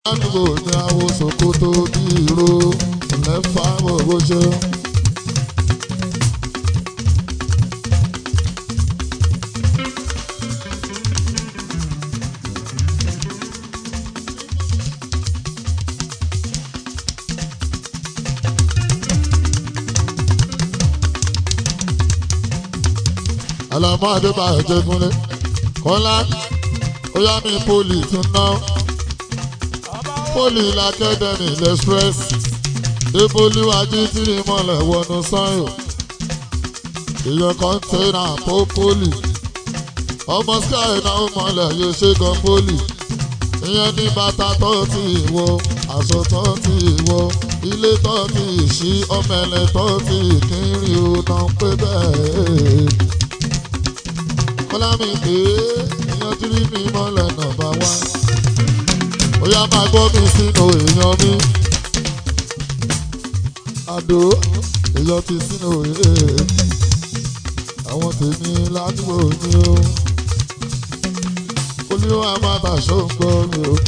ládùúgbò ní àwọn Sòkòtò bí ìró lẹ́fà gbogbo ṣe. Àlàmú Adébáyọ̀ Jẹ́gúnlé Kọ́lá ó yá mi pólì tún ná pólì làkẹ́dẹ̀mí lẹ́sírẹ́s débólúwájú tìrì mọ́lẹ̀ wọnú sáyò èèyàn kọ́ńténà tó pólì ọmọ sky náà mọ́lẹ̀ yóò ṣe gan pólì ìyẹn ní bàtà tó ti wọ aṣọ tó ti wọ ilé tó ti ṣí ọmọ ẹlẹ tó ti kiri ó náà pé bẹ́ẹ̀ kọ́lá mi pé èèyàn tí rí mi mọ́lẹ̀ nọ̀bà wá. ó yá máa gbọ́ mi sínú èèyàn mi. àdó èèyàn ti sínú òye. àwọn tèmi ládùúgbò mi o. olúwa máa tàṣọ ń gbọ́ mi o.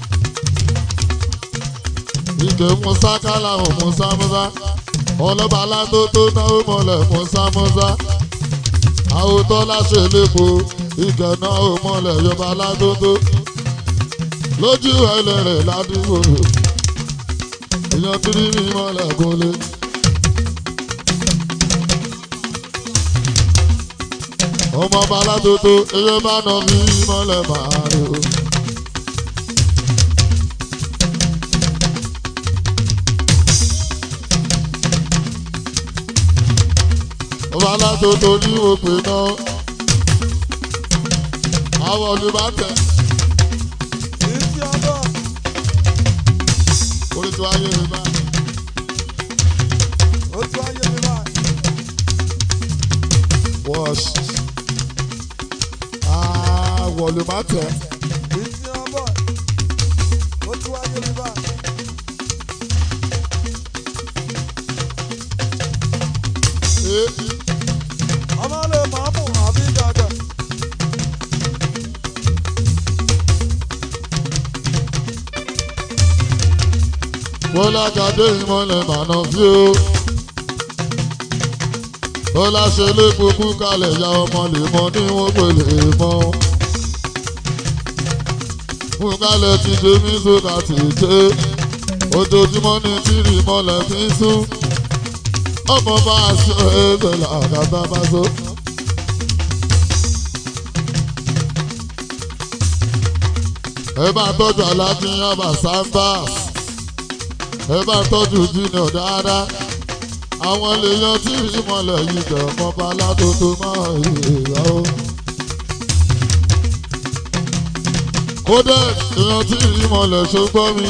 ìgbẹ́ musa kálá ò musa musa. ọlọ́ba aládó tó náwó mọ́lẹ̀ musa musa àwòtọ́ láṣẹ lẹ́kọ̀ọ́ ìgànnà òmọ̀lẹ̀ yọba ládógó lójú ẹlẹ́rẹ̀ ládùúgbò èèyàn tí rí mi mọ́lẹ̀ gúnlé. ọmọ ọba ládógó eyín bá nà mí mọ́lẹ̀ máa rí o. ọba aládòdò ní òpè náà àwọn olùbátẹ Ìsì ọ̀dọ́. orí tó ayé mi bá Ó tún ayé mi báyìí. wọ́ọ̀ṣì àwọn olùbátẹ Ìsì ọ̀bọ̀. Ó tún ayé mi báyìí. Ọmọ lè máa mú àbí gàgà. bọ́lá gàdé ìmọ̀lẹ̀ mànà fí o bọ́lá ṣe lé kúkú kalẹ̀ ya ọmọ lè mọ ní wọ́n pè lè mọ́ fún kalẹ̀ ti dé mí sókà tì í ṣe ojoojúmọ́ ní tìrì mọ́lẹ̀ fi ń sún ọmọ bá a ṣe ẹgbẹ́ làkàtà bá so. ẹ bá tọ́jú aláàfin àbá sambas ẹ bá tọ́jú junior dáadáa àwọn lèèyàn tí ìmọ̀lẹ̀ yìí jẹ́ ọmọba aládòdó máa yèèyà o. kódà èèyàn tí ìmọ̀lẹ̀ ṣe gbọ́ mi.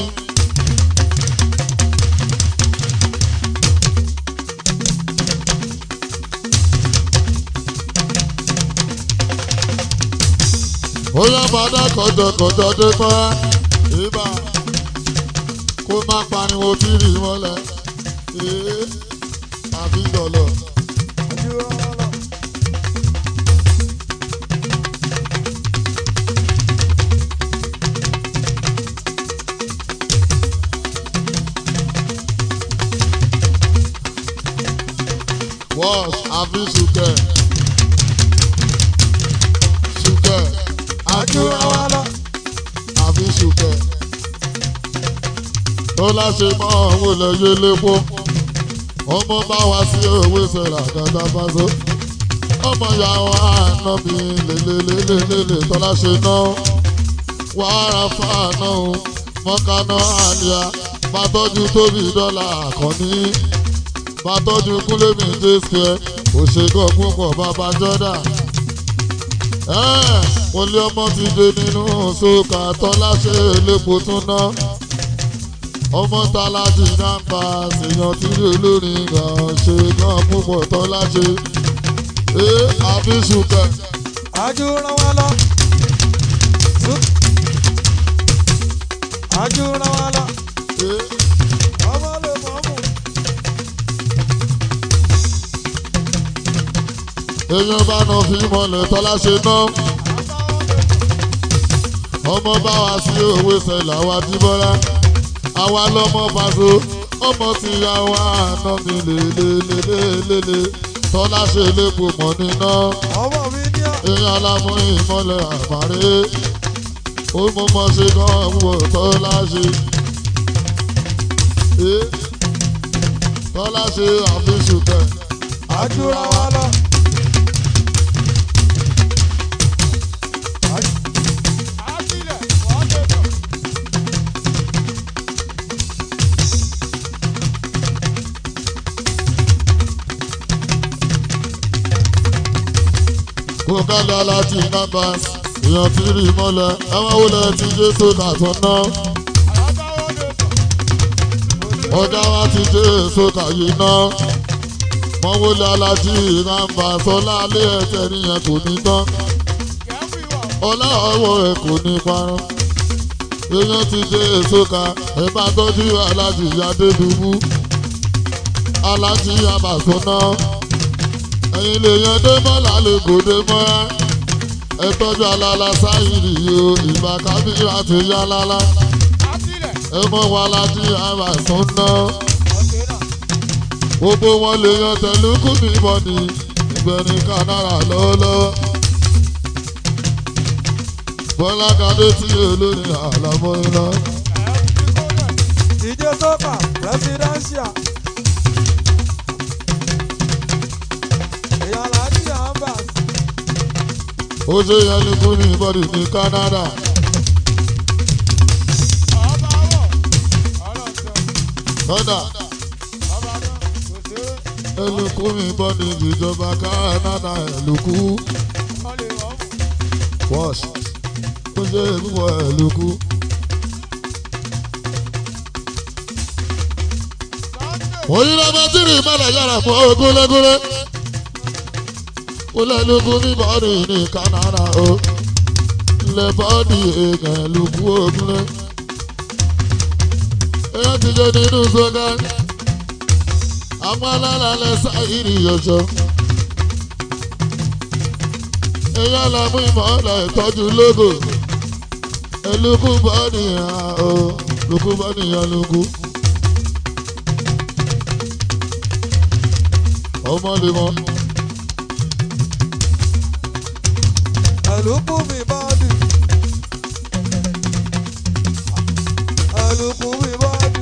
ó yá padà kọjọkọjọ dé kọ́ ibà kó má pariwo tí rí mọ́lẹ̀ ee àbí dọ̀lọ̀. Àdúrà ọlọ́. Wash àbí ṣùkẹ́ ṣùkẹ́ Àdúrà àdúrà ọlọ́. àbí ṣùkẹ́. tó láṣẹ mọ́ òun lè yé lépo ọmọ bá wá sí òwe sẹ̀rà kàtà fásó ọmọ ya wọn àná mi lélelélelele tó láṣẹ náà wàhálà fáànà o mọ́kànnà àlìyá bá tọ́jú tóbi dọ́là àkànní bá tọ́jú kúlé mi jésìkẹ́ òṣègùn púpọ̀ bàbá jọ́dá mo lé ọmọ ti dé nínú sókà tọ́lá ṣe lépo tún ná ọmọ tálájì nàmbà ṣèyàn tí olórin kan ṣe gan púpọ̀ tọ́lá ṣe é àbí ṣùkẹ́ Àdúrà ọlọ́. Àdúrà ọlọ́. é Ọmọ lè máa mú. èèyàn bá nà fi mọ̀lẹ̀ tọ́lá ṣe ná ọmọ bá wa sí òwe sẹlẹ̀ àwa jíbọ́lá àwa lọ́mọ pàṣẹ ọmọ tí ya wá àná mi lélelélelélele tọ́lá ṣe lépo mọ́ níná ọmọ mi ní à. èèyàn alámú ìmọ̀lẹ̀ àmàlẹ́ ó mọ mọ́ ṣe gan wò tọ́lá ṣe. Eh, tọ́lá ṣe àfihàn tẹ̀. àjùra wa lọ. kó kálá láti numbers èèyàn ti rí mọ́lẹ̀ ẹ̀wọ̀n wọlé ti jésù kàtún náà ọjà wa ti jésù kàyé náà wọ́n wọlé alájí numbers ọlá alẹ́ ẹ̀jẹ̀ nìyẹn kò ní tán ọlá ọwọ́ ẹ̀ kò ní parun èèyàn ti jésù ká ẹ̀ bá tọ́jú alájí adédùbú alájí abàtún náà ẹ̀yin lè yan dé mọ́lá lè kó dé mọ́ra ẹ tọ́jú alala sáyìrì o ìbá kábíyà ti yá lálá ẹ mọ́ wa láti àbà sọ́nà gbogbo wọn lè yan tẹ̀lúkù ní bọ́ọ̀dì ìgbẹ̀rin kanára lọ́lọ́ bọ́lá kadé tí olórí àlàmọ́ iná DJ Soka presidential. èèyàn láti ambas. ó ṣe yẹn ní kú ní bọ́ọ̀dì ní Canada lọ́dà ẹlùkù ní bọ́ọ̀dì ìjọba Canada ẹlùkù wash ó ṣe ìbúwọ̀ ẹlùkù. òyìnbó bá tìrì mọ́lẹ̀ yára fún ogúnlégúnlé olẹ́lùkù ní bọ́ọ̀dì ní Canada o ilẹ̀ bọ́ọ̀dì èèyàn ẹlùkù ogúnlé. èèyàn ti jẹ́ nínú sọ́gá àwọn alálàálẹ̀ sáyìrì yọ̀ṣọ́. èèyàn làmú ìmọ̀ọ́lẹ̀ ìtọ́jú lógo ẹlùkù bọ́ọ̀dì hàn o lùkù bọ́ọ̀dì yàn lùkù. ọmọ lè mọ. ẹlùkù mi bọ́ọ̀dì. ẹlùkù mi bọ́ọ̀dì.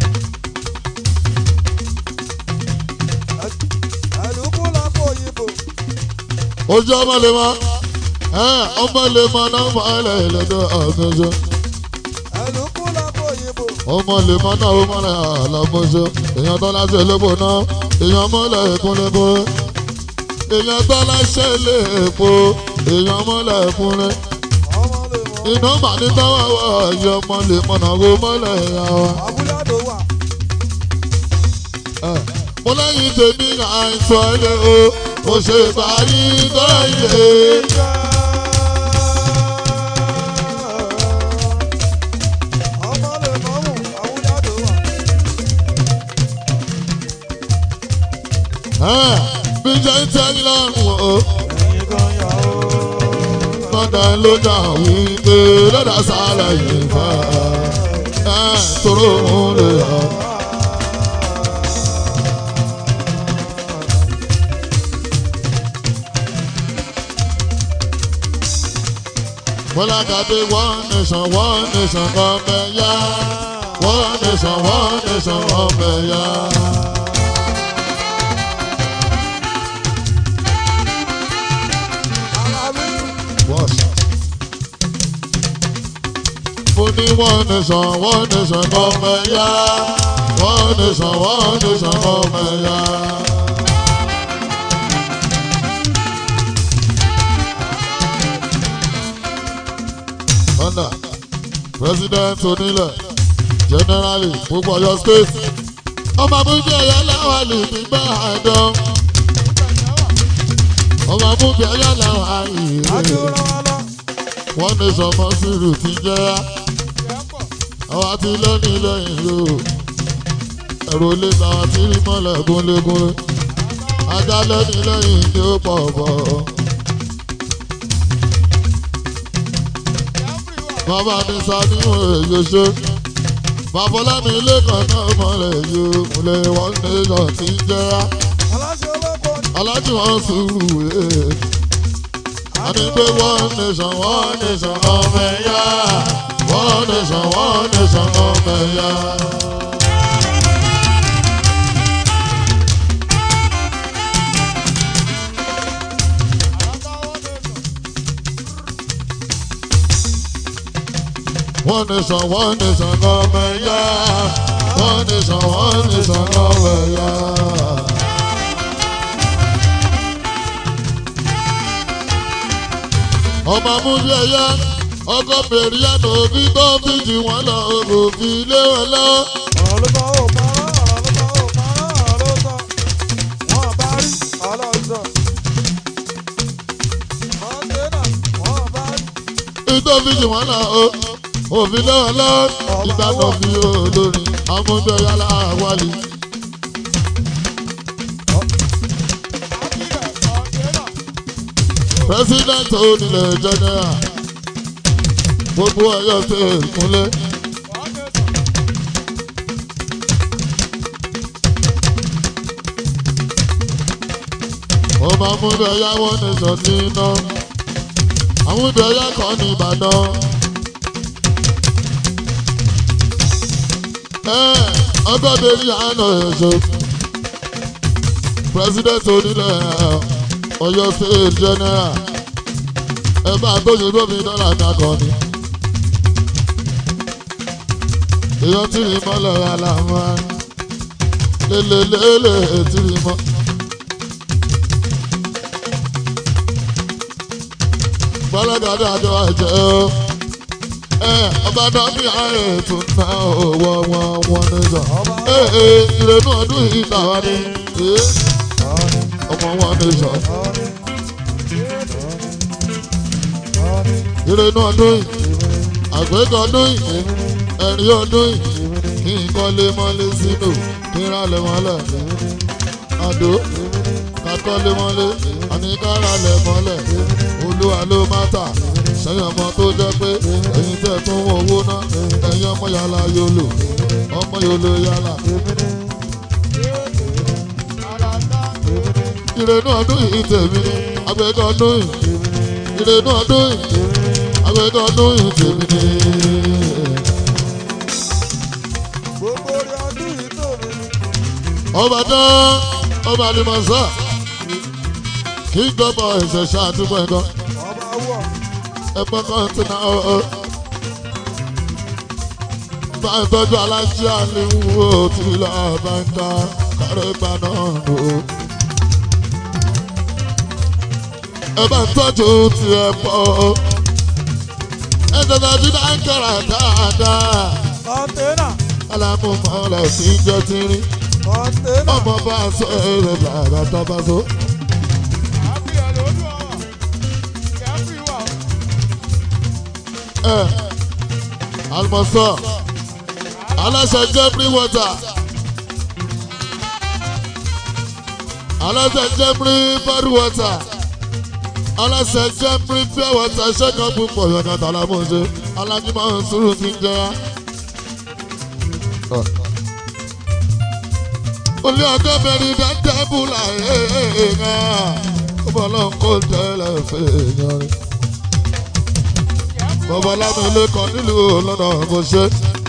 ẹlùkù lápò òyìnbó. ojú ọmọ lè mọ ẹ ọmọ lè mọ nọ́mbà ẹlẹ́dọ̀ ọ̀gbẹ́jọ ẹlùkù lápò òyìnbó. ọmọ lè mọ náà ọmọ rẹ àlàmọ́jọ èèyàn tó láṣẹ lóko náà èèyàn mọ́lẹ̀ ìkúnlẹ̀kọ́ èèyàn tó láṣẹ lèèpo èèyàn mọ́lẹ̀ ìkúnlẹ̀ ọmọ lè mọ. iná mà ní táwọn wọ ẹ̀yẹ ọmọ lè mọ náà kó mọ́lẹ̀ ìyá wa. abúlé àdó wà. ẹ mo lẹ́yìn tèmi àìsàn ilé o mo ṣe báyìí tó ilé. ọmọ lè mọ mú abúlé àdó wà. ẹ bí jẹ́ ń tẹ́yìn lọ́rùn o. ẹ̀yin kan yà ó. lọ́dà ló dà wípé lọ́dà sálẹ̀ yìí fà á tóró òun lè yọ. Bọ́lá Gàdé one nation one nation ọbẹ̀ yá one nation one nation ọbẹ̀ yá. alábí. Wash. Mo ní one nation one nation ọbẹ̀ yá one nation one nation ọbẹ̀ yá. Under President onílẹ̀ Generally gbogbo Ọ̀yọ́ state ọmọ abúlé ẹ̀yà láwa lè ní bá àdán ọmọ abúlé ẹ̀yà láwa ìrè àdúrà wà lọ. wọ́n ní sọmọ sírù ti jẹ́ àwọn àti lónìí lẹ́yìn o ẹ̀rọ lè bá wa ti rí mọ́lẹ̀ gúnlégúnlé ajá lónìí lẹ́yìn ni ó pọ̀ bọ̀ bàbá ní sanimu èyí ṣe babalámi ilé kan náà mọ̀lẹ́ yìí múlẹ̀ wọ́n ní ìjọ tí ń jẹ́ra aláṣẹ olóko ni. alájú wọn sùúrù ẹ̀ a ní pé one nation one nation ọmọ ẹ̀yà one nation one nation ọmọ ẹ̀yà. One nation, one nation, ọmọ ẹ̀yà. One nation, one nation, ọmọ ẹ̀yà. ọmọ amúlé ẹyẹ ọkọ bèrè yàtọ̀ òbí tó fi jù wọ́n lọ òbí lé wọn lọ. ọ̀rọ̀ ló sọ ó parọ́ ọ̀rọ̀ ló sọ ó parọ́ ọ̀rọ̀ ló sọ. wọ́n bá rí ọ̀rọ̀ sọ. kọ́ńténà wọ́n bá rí. ìtò fi jù wọ́n lọ òbí lé wọn lọ. ìgbàdàn fi olórí amúlé yàrá wálé. àkìrẹ̀ kọ́ńténà. president onílẹ̀ general gbogbo ọyọ ṣe ìkúnlẹ̀. kọ́ńténà. ọmọ amúlé ẹyà wọn ní sọ sí iná. amúlé ẹyà kan ní ìbàdàn. ọgọ́bẹ̀rì àná ẹ̀ṣọ́ president onílẹ̀ ọ̀yọ́ state general ẹ bá gbóyè gómìn dọ́là kakọ̀ ni. èèyàn tí ì mọ́lẹ̀ aláwọ̀ lélelélè tí ì mọ́. bọ́lọ́dọ̀dọ̀ àjọ ẹ̀jẹ̀ o ọba dọ́bí ààrẹ tún ná owó wọn wọn ní sọ. ìrònú ọdún yìí làwọn ní ọmọ wọn ní sọ. ìrònú ọdún yìí àgbékọ̀ ọdún yìí ẹ̀rí ọdún yìí kí n kọ́lé mọ́lé sínú kí n rálẹ̀ mọ́lẹ̀ àdó kakọ́lé mọ́lé àníkárálẹ̀ mọ́lẹ̀ olúwa ló má tà sẹ́yìn ọmọ tó jẹ́ pé ẹ̀yin tẹ̀ tún wọ owó ná ẹ̀yin ọmọ yàrá yòlò ọmọ yòlò yàrá. ìrènú ọdún yìí tèmi ni àgbẹ̀kọ̀ ọdún yìí ìrènú ọdún yìí àgbẹ̀kọ̀ ọdún yìí tèmi ni. gbogbo orí ọdún yìí tó mi ni. ọba dán ọba alimọ̀sá kí gbọ́bọ̀ ẹ̀sẹ̀ ṣáàdúgbò ẹ̀kọ́ ọba wọ̀. ẹ̀pọ̀ kan ti na ọ̀ bá ń tọ́jú alájí àléwò tí lọ bá ń ta kárẹ́ gbà náà lò ó. ẹ bá ń tọ́jú ti ẹ̀ pọ̀ ẹ tọ́jú ti dá ń kẹ́ra dáadáa kọ́ńténà. alámúmọ́lẹ̀ tí ń jẹ́ ti rí kọ́ńténà. ọmọ bá a sọ ẹ̀rẹ̀ bàbá tó bá so. àkìrẹ̀ lójú ọ̀rọ̀. kẹ́fì wà. ẹ àlùmọ̀sọ aláṣẹ jeffrey water aláṣẹ jeffrey body water aláṣẹ jeffrey pure water ṣẹ́gun púpọ̀ yọ̀dọ̀ tàlámọ̀ṣe alájùmọ̀ sùúrù ti ń jẹ́ra. olú ọgọ́ bẹ̀rẹ̀ dáńtẹ́ bùlà ẹ̀ẹ́dẹ́gbẹ̀rún ó bọ̀ lọ́n kó tẹ́lẹ̀ fẹ́ yan rẹ̀ bàbá lámìlé kan nílùú lọ́nà kò ṣe.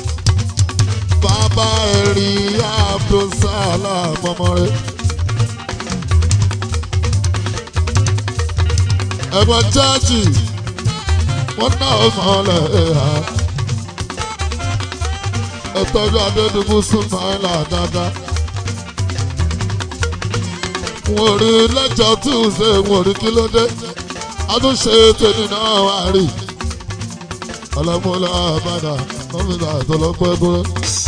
bàbá ẹ̀rí abdulsalam ọmọ rẹ̀. ẹ̀gbọ́n jáàjì wọ́n ná ọmọlẹ̀ ẹ̀hà. ẹ̀tọ́jú adédùbú súnmáìlà dáadáa. wọ́n rí lẹ́jọ́ túnṣe wọ́n rí kí ló dé. àtúnṣe tèmi náà wà rí ọlọmọlá àbàdà kọmíńtà àtọlọpẹgbẹ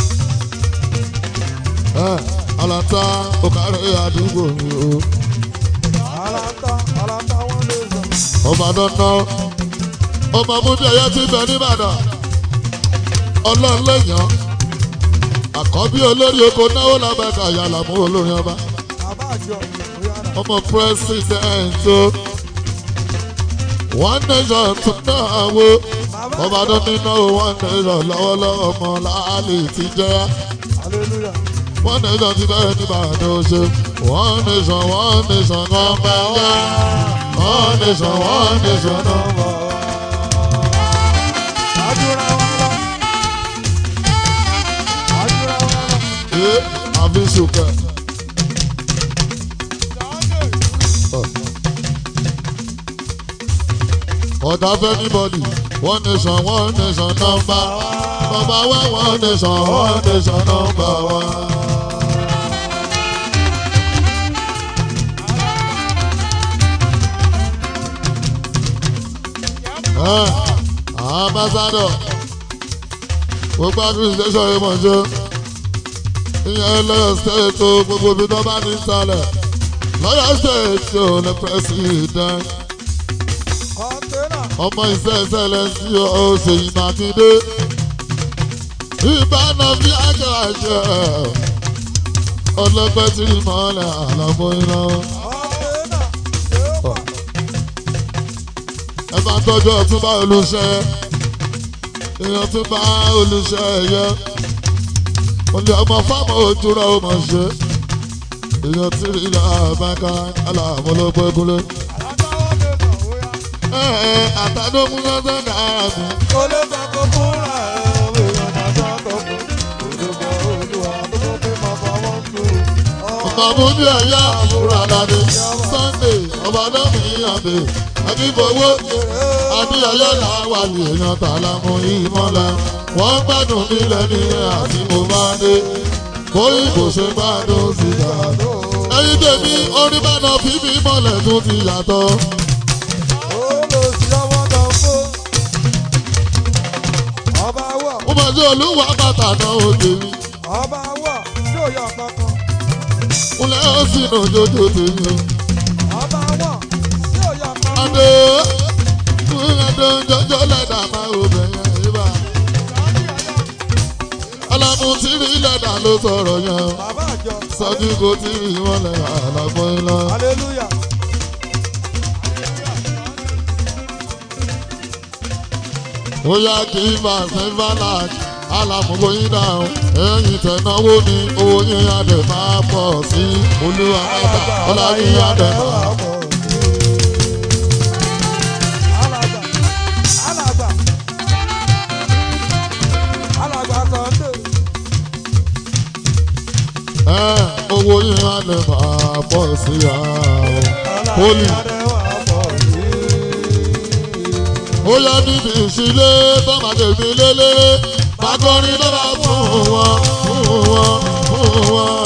ẹ alata òkàrẹ àdúgbò mi o alata alata wọn lè sọ. ọba dandan ọmọ múdí ẹyẹ ti bẹ nìbàdàn ọlọ́ọ̀lẹ́yìn àkọ́bí olórí oko náwó làbẹ́ka yàrá mú olórin ọba bàbá àjọ òyàrá. ọmọ pírẹsidẹ́ǹtì one nation tún náà wo máa ọba tó nínú wọn nation lọ́wọ́lọ́wọ́ ọmọ láàlì ti jẹ́ hallelujah. one nation ti bẹ́ẹ̀ ní ìbàdàn ṣe one nation one nation kan bẹ́ẹ̀ jẹ́ one nation one nation náà. Àdúrà wa lọ. Àdúrà wa lọ. Ṣé àfi ṣùkẹ́? ọ̀dà fẹ́ níbọ̀dì one nation one nation nọ́mbà nọ́mbà wá one nation one nation nọ́mbà wá. ambassador gbogbo administration yìí mọ̀ ṣe ìyẹn lọ́yọ̀ state o gbogbo ibi tó bá ní sálẹ̀ lọ́yọ̀ state o ní president Kọ́ńténà. ọmọ iṣẹ́ ẹsẹ̀lẹ̀sì Ṣèyí Mákindé ìbáná bí àjọṣe ọlọ́pẹ́ tí mọ́lẹ̀ àlọ́mọ́ iná Kọ́ńténà. Yóò wà. ẹ bá tọ́jú ọ̀túnba olùṣẹ́ èèyàn tún bá olùṣẹ́ ẹ̀yẹ olè ọmọ fáwọn ojúra ó mọ̀ ṣe èèyàn tí rí ilẹ̀ àbáká aláàmúlòpọ̀ kúlẹ̀ Alágbáwọ́ mẹ́ta ó yá. ẹ̀ẹ́ àtàdógún lọ́sẹ̀ náírà mi. Kò lè sọ kó fúnra ẹ̀ ọ̀bẹ ìyọ̀nà sọ́kọ̀ fún. Olùkọ́ olúwa tó kó pé máa fọwọ́ kú. Bàbá ní ẹ̀yà àbúrò àdáde Sunday ọba náà mi yànde Akífowó Adéyẹyẹ làwà lè yan tààlà mú ìmọ̀lẹ̀. Wọ́n gbádùn nílẹ̀ ní àti mo bá dé. Bóyí kò ṣe gbádùn síta. Ẹyin tèmi orí bàdàn fífi mọ̀lẹ̀ tún ti yàtọ̀. Olùsí ọmọ kan fún. Ọba wọ̀. Mo mọ̀ sí olúwa bàtà náà ó tèmi. Ọba wọ̀. Tí ò yọ kankan. Kúnlẹ̀ ó sì nà jójó tèmi. Ọba wọ̀. Tí ò yọ kankan. Adé kúnlẹ̀ tó ń jọjọ́ lẹ́dà máa ò bẹ̀yẹn ibà. Alámú tí rí lẹ́dà ló sọ̀rọ̀ yẹn. Bàbá àjọ. Sọ́jú kò tí rí wọn lẹ̀ àlàbọ̀ iná. Hallelujah. Ó yá kí Fàṣẹ Fàlàk alámúgbó yín dáhùn. Ẹ̀yìn tẹ̀náwó ni owó yín adẹ̀ máa pọ̀ sí. Olúwa mẹ́ta ọlá yín adẹ̀ máa pọ̀. Alàgbà. Alàgbà. Alàgbà Sunday. Ẹ̀ owó yín adẹ̀ máa pọ̀ sí. Holy. Ó yá níbi ìṣílé tọ́màdé mi lélẹ̀. Bàkọ́rin lọ́la fún wọn, fún wọn, fún wọn.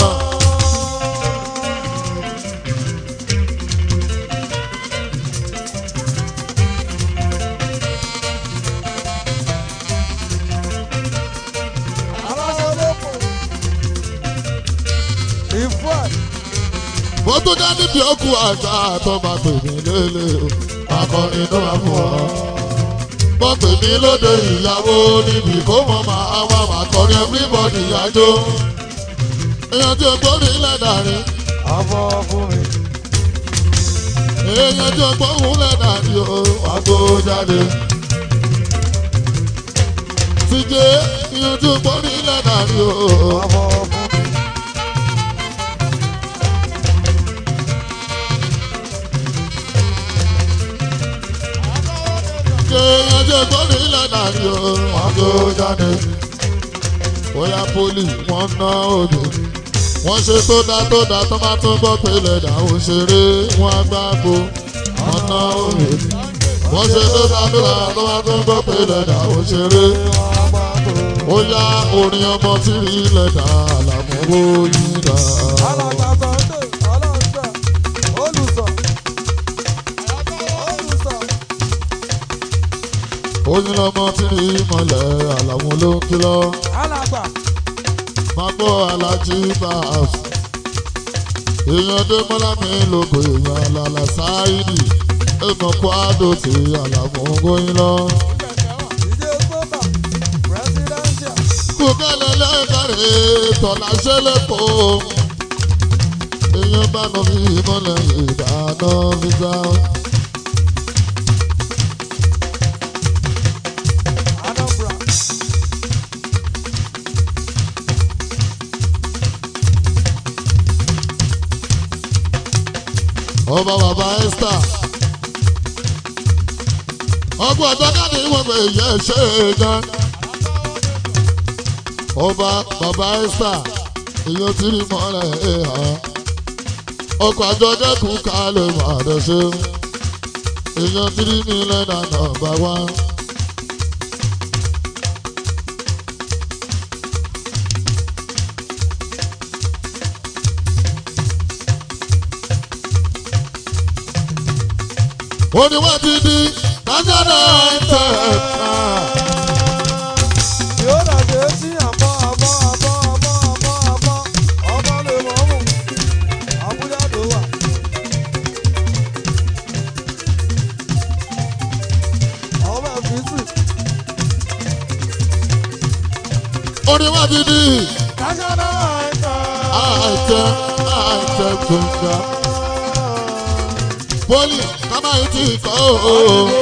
Mo tún dá níbi òkú àṣà àtọ́mà pè mí lélẹ̀ o. Bàkọ́rin lọ́la fún wọn. Mo pè mí lóde ìyàwó níbi kó mọ̀ máa wá màkọ́rin everybody àjò. Èèyàn tí o gbórí lẹ́dàrin. èèyàn tí o gbóhùn lẹ́dàrin o. Wàá gbó jáde. Tíjé èèyàn tí o gbórí lẹ́dàrin o. èèyàn tí o gbórí lẹ́dàrin o. Wàá gbó jáde. Bóyá pólì wọ́n ná òde. Wọ́n ṣe tó dá tó dá tó bá tún gbọ́ pé lẹ́dà ò ṣeré wọ́n á gbàgbó. Wọ́n ná òde. Wọ́n ṣe tó dá tó dá tó bá tún gbọ́ pé lẹ́dà ò ṣeré. Ó yá orin ọmọ tí rí lẹ́dà àlàmúwò yìí dá. Alàgbà Sunday, ọlọ́ọ̀ṣà, olùsọ̀, olùsọ̀, Oyin lọmọ tí rí mọ̀lẹ́ àlàmú ló ń kìlọ̀. alàgbà, Máa gbọ́ alájí bá a sùn. Èèyàn dé mọ́lá mi lóko èèyàn àlàlà sáìdì. Èèmọ̀ kó àdó tí àlàmú góyin lọ. ìdí sọ́kà, presidential, Kùkẹ́lẹ́ lẹ́kàrẹ́ tọ̀là ṣẹlẹ̀kọ́. Èèyàn bá nà mí mọ́lẹ̀ ìdáná fíjà. ọba bàbá esther ọgbọ́n ọ̀dọ́gàdì wọn pé ìyá ẹ̀ ṣe é gan ọba bàbá esther èèyàn tí rí mọ́lẹ̀ ẹ̀ hàn ọkọ̀ àjọ dẹ́kun ká lè máa dẹ̀ ṣe èèyàn tí rí mi lẹ́nà nọ́mbà wá. ó ní wọ́n ti di national anthem. Yóò dàgbé sí àbọ̀ àbọ̀ àbọ̀ àbọ̀ àbọ̀ àbọ̀ ọmọ lè mọ̀ mú. Àbújá ló wà. Ọmọ ẹ̀fíìsì. ó ní wọ́n ti di National anthem. anthem anthem tó ń ga. poli kama yìí ti kọ́ o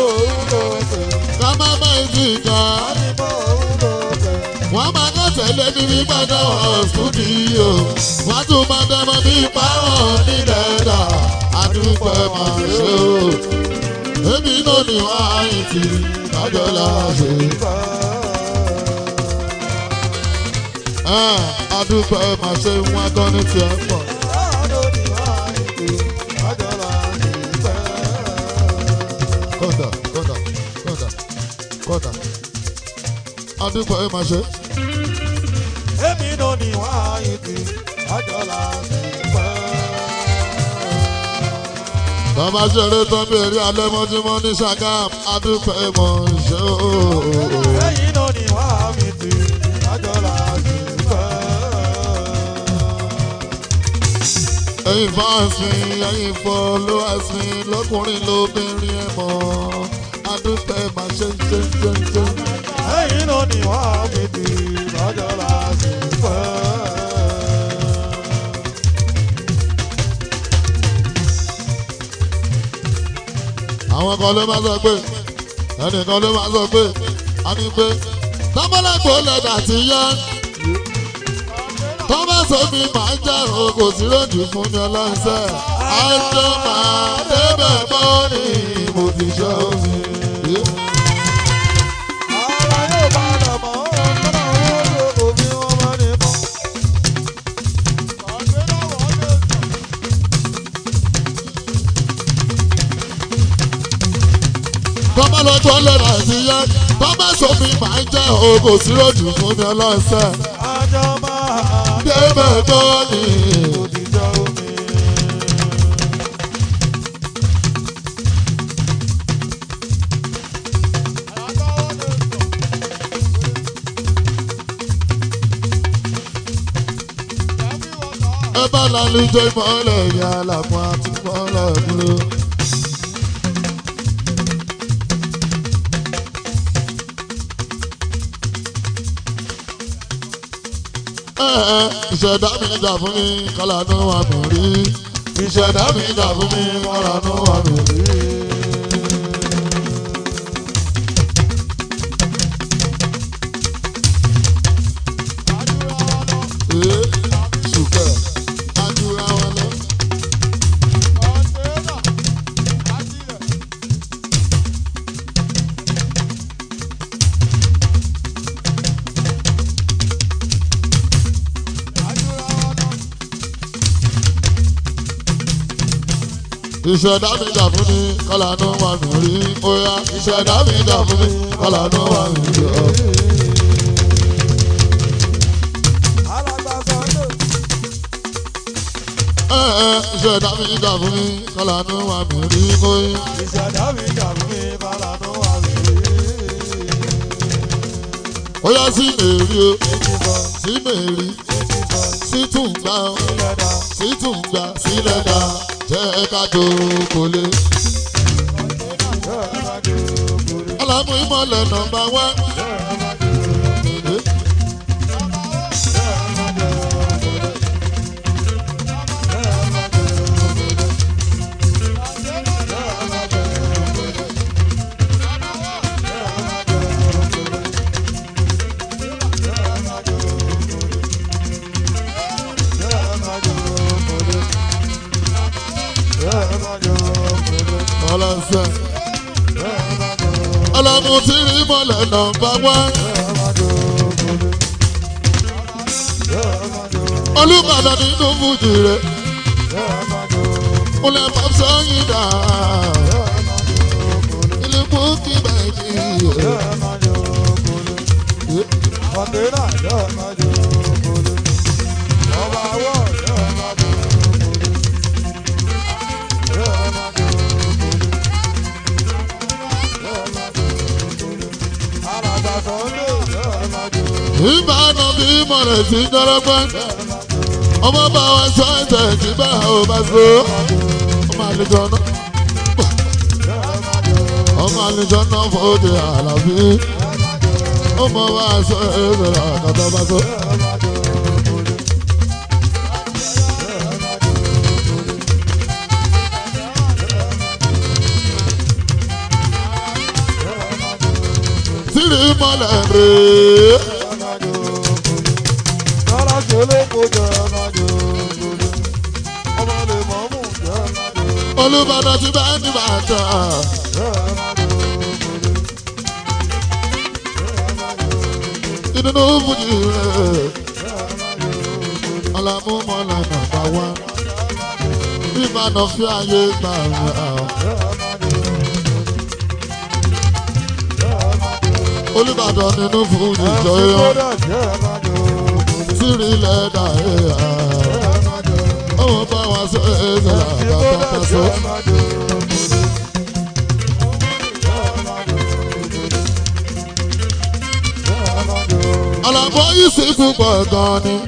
kama má yìí ti kọ́ wọ́n máa kọ́ tẹ̀lé ní wípé náà stúdíò wọ́n tún máa dẹ́mọ́ bí pààrọ̀ nílẹ̀ dà àdúgbò máa ṣe o. èmi náà ni wọ́n á yìí ti kájọ́ la ṣe. àdúgbò máa ṣe wọn gan ní tiẹ̀ pọ̀. kọ́ńdà kọ́ńdà kọ́ńdà kọ́ńdà àdúgbò máa ṣe. Èmi náà ni wọ́n á yìí ti àjọlá sí pẹ́. Bàbá ṣeré tán bèrè alẹ́ mọ́júmọ́ ní Ṣàgám, adúpẹ́ mọ̀ ṣe o. Ẹ̀yin náà ni wọ́n á mi ti àjọlá sí pẹ́. Ẹ̀yin fans mi, ẹ̀yin followers mi, lọ́kùnrin lóbìnrin ẹ̀ mọ̀. Adúpẹ́ máa ṣe ṣe ṣe ṣe. Ẹ̀yin náà ni wọ́n á mi ti àjọlá sí pẹ́. Àwọn kan ló máa sọ pé, ẹnìkan ló máa sọ pé, a ní pé, tọ́mọ́lẹ́gbò lẹ́dà ti yá. Tọ́mọ́sọ mi máa ń jẹ́ òkò tí lójú fún mi ọlọ́sẹ̀. Àjọ máa débẹ̀ bọ́ ni mo ti ṣe omi. Ara yóò bá lọ mọ́ ọ́n kọ́nà owó ló kò bí wọ́n máa ní mọ́. tọ́mọ́ lọ́jọ́ lẹ́nà ti yẹ tọ́mọ́ sómi máa ń jẹ́ ògò sí lójú fún mi ọlọ́sẹ̀. Àjọ máa débẹ̀ tó ní. òdìjọ́ omi. ẹ bá lálejò ìmọ̀lẹ̀ ìyá àlàfo àti ìmọ̀lẹ̀ dúró. Ẹ ẹ, ìṣẹ̀dá mi jà fún mi kọ́lá ní wà mí rí. ìṣẹ̀dá mi jà fún mi kọ́lá ní wà mí rí. Ee, ṣùkẹ́, àdúrà wọn lọ. ìṣẹ̀dá mi dà fún mi kọ́lá ní wà mí rí. Oya, ìṣẹ̀dá mi dà fún mi kọ́lá ní wà mí rí. Alàgbà Sàndó. Ẹ ẹ, ìṣẹ̀dá mi dà fún mi kọ́lá ní wà mí rí. Oya. Ìṣẹ̀dá mi dàrú mi bálànú wà mí. Oya sí mèrí o, Èjì bọ̀, sí mèrí, èjì bọ̀, sí tùǹgbà o, ilẹ̀ dà. sí tùǹgbà sílẹ̀ dá. Jẹ́ ká jókòó lé. Yóò má dòkòrò, Alámú ìmọ̀lẹ̀ nọmba wá. yóò má dòkòrò, yóò má dòkòrò. Yóò má dòkòrò. Yeah, lẹ́sẹ̀. ọlọ́mú tí rí mọ́lẹ̀ nọ́mbà wán. olùbàdàn nínú fújì rẹ̀. múlẹ̀ pàṣẹ yìí dà. ilé kú kí bẹ́ẹ̀ ni. Kọ̀ǹténà yóò máa jó kolo. Ọba awọ yóò máa jó kolo. Yóò máa jó kolo. Yóò máa jó kolo. Alàgbà Sọ́ndé yóò máa jó ìbánu bí mọ̀rẹ̀ sí jọlọ́gbọ́n. ọmọ bá wa sọ ẹsẹ̀ tí bá ò bá so. ọmọ àlejò náà. ọmọ àlejò náà fòde àlàbí. ọmọ bá wa sọ ẹsẹ̀ àkàtà bá so. tìrì mọ́lẹ̀ rèé. Lọ́la ṣe olóko jẹ́ máa jó kolo. Ọmọ lè mọ̀ mú jẹ́ máa jó olùbàdàn ti bá ní bàtà. ìdùnnú fújì rẹ̀. ọ̀làmú mọ́lẹ̀ nàbà wá. ìbàdàn fi àyè gbà rà. olùbàdàn nínú fújì jọyọ̀. tìrì lẹ́dà ẹ̀yà. ọmọ bá wa sọ ẹ̀sẹ̀ àgbàdo sọ. ọ̀làmú yìí sì púpọ̀ gan ni.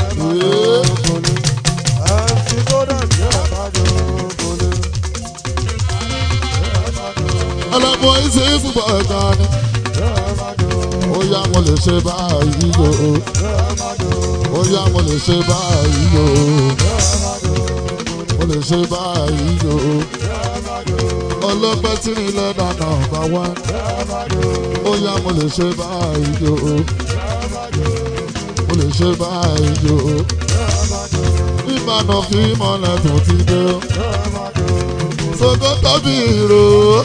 ọ̀làmú yìí sì púpọ̀ gan ni. ó yá mo lè ṣe báyìí o. ó yá mo lè ṣe báyìí o. mo lè ṣe báyìí o. ọlọ́pẹ́ tí ní lẹ́dà náà bá wá. ó yá mo lè ṣe báyìí o. mo lè ṣe báyìí o. ìbàdàn fi mọ́lẹ̀ tó ti dé o. Sogo tóbi ìró.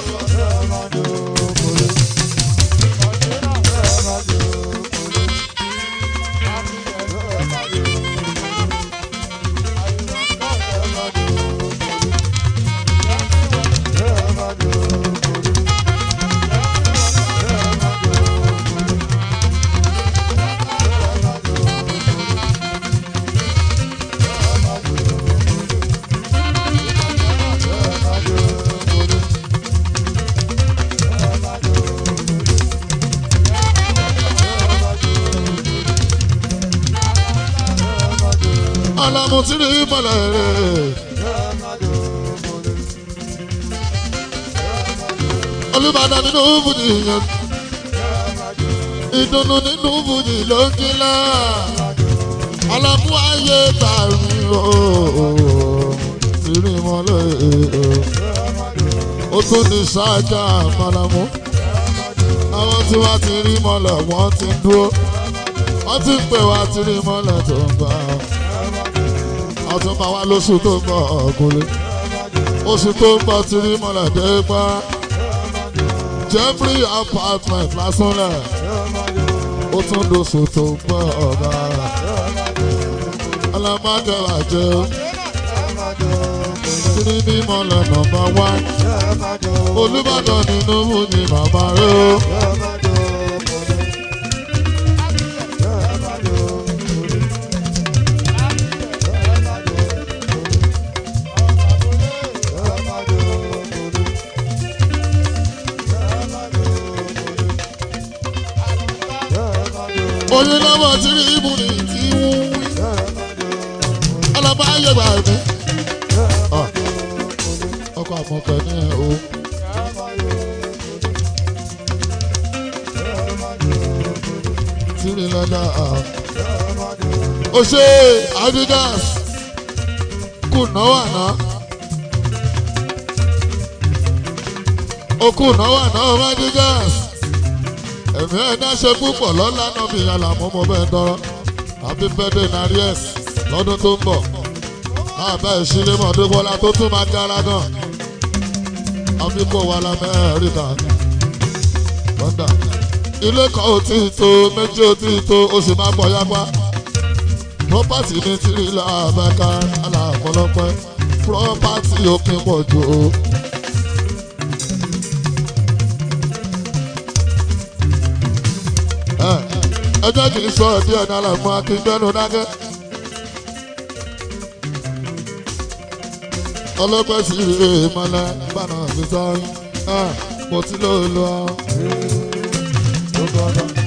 Alamu ti rí mọ́lẹ̀ rẹ̀. Olúbàdàn nínú fújì yẹn. Ìdùnnú nínú fújì ló ń kílá. Alamu ayé tààrí o. Ti rí mọ́lẹ̀ o. Ó tún ní ṣáájà Malamu. Àwọn tí wọ́n ti rí mọ́lẹ̀ wọ́n ti ń dúró. Wọ́n ti ń pè wá ti rí mọ́lẹ̀ tó ń bá a ọtún máa wá lóṣù tó ń bọ̀ ọ̀gùnlé oṣù tó ń bọ̀ tí rí mọ́lẹ̀ dé pa Jeffrey apartment lásánlẹ̀ ó tún lóṣù tó ń bọ̀ ọ̀gá alámàjẹwà jẹ́ tírí ní mọ́lẹ̀ nọ́mbà wá Olúbàdàn nínú mú ni màmá rẹ̀ ó. oyin lọ́wọ́ tí rí ibù ní tí wú wí. ọlọ́ba ayé gbà mí. ọkọ̀ àmọ̀kẹ́ ní ẹ̀ o. tí rí lọ́dà. o ṣe adidas kù náwó àná. o kù náwó àná ọmọ adidas ẹ̀mí ẹ̀dá ṣe púpọ̀ lọ́la náà bí àlàmú mo bẹ́ẹ̀ tọrọ happy birthday naries lọ́dún tó ń bọ̀ máa bá ìṣílẹ̀ mọ̀ dúpọ́lá tó tún máa dára gan àfikún wa lamẹ́ríkà lọ́dà ilé kan ò tí ì tó méjì ò tí ì tó oṣù máa bọ̀ yápá property ní tìrìlà abẹ́ká aláàfọlọ́pẹ́ property òpin pọ̀ jù o. ẹ ẹ jẹ́ kí n sọ ẹ̀ díẹ̀ náà lẹ́mú akíndẹ́nu dákẹ́. ọlọ́pẹ́ sì rè é mọ́lẹ́ bánà mi sọ́yìn mo ti lóò lọ. Gbogbo ọ̀dọ́.